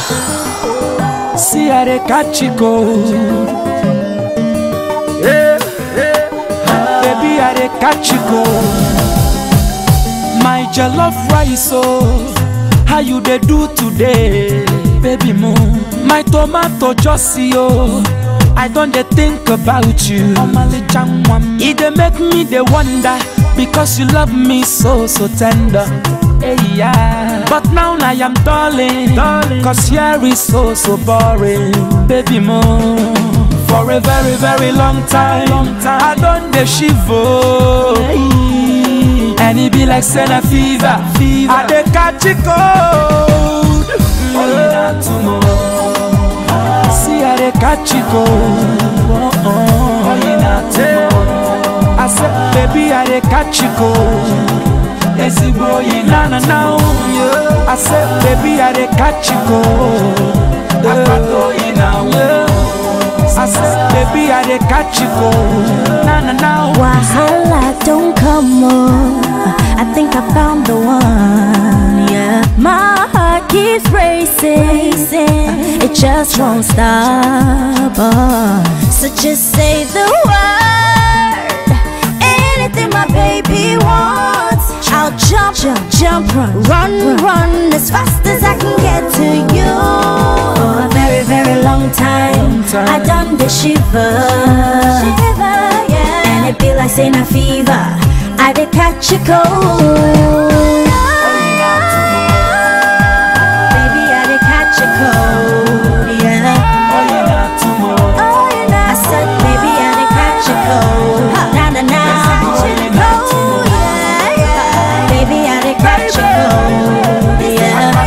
See how they catch you go. Yeah, yeah. Baby, how they catch you go. My jollof rice, oh, how you they do today, baby mo? My tomato just see oh, I don't dey think about you. It dey make me dey wonder because you love me so so tender. Hey, yeah. But now I am darling, darling, cause here is so so boring, baby mo. For a very very long time, long time. I don't dey shiver. And it be like Senna fever, fever. I dey catch it cold. Yeah. See how they catch it cold. Yeah. I said, baby, I dey catch it cold. Ezigbo oyi na na na o. I said, baby, I dey catch it cold. Akpata oyi na o. I said, baby, I dey catch it cold. Na na na o. Wahala don't come on. I think I found the one. Yeah, my heart keeps racing. It just won't stop. uh. So just say the word. Anything my baby wants. I'll jump, jump, jump, run, run, run as fast as I can get to you. For a very, very long time, time. I done the shiver, shiver, yeah. And it be like saying a fever. I did catch a cold. Baby, I did catch a cold, yeah. Oyi na tomorrow. Oh, you know. I said, baby, I did catch a cold. Na na na. Oh, yeah, yeah. Baby, I did catch a cold, yeah.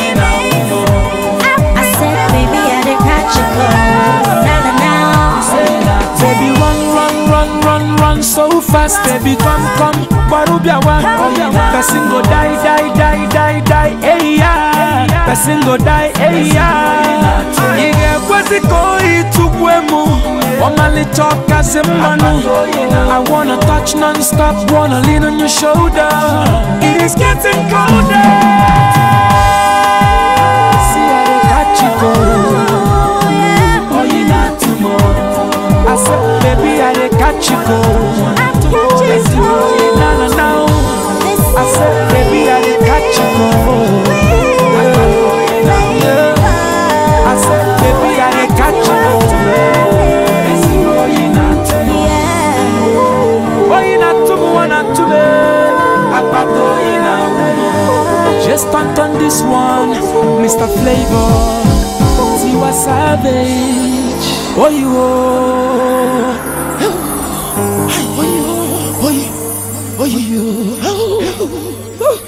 I said, baby, I did catch a cold. Na na na. Baby, run, run, run, run, run so fast. Baby, come, come, Barubiawa. Person go die, die, die, die, die, hey yeah. Person go die, hey yeah. Ige kwezi ko itugwemu. Omali talk as a manu. I wanna touch non-stop, wanna lean on your shoulder. It is getting colder. See how they catch you go. Oh, you not tomorrow. I said, baby, I dey catch you cold. catch you cold. Na na na. I said, baby, I dey catch you cold. Yeah. I said, baby, I dey catch you cold. Oh, you not tomorrow. Oh, you not tomorrow, not today. Apato, you not Just stunt on this one, Mr. Flavor. Tiwa Savage. Oh, you oh. Oh, you, oh, you, oh, you.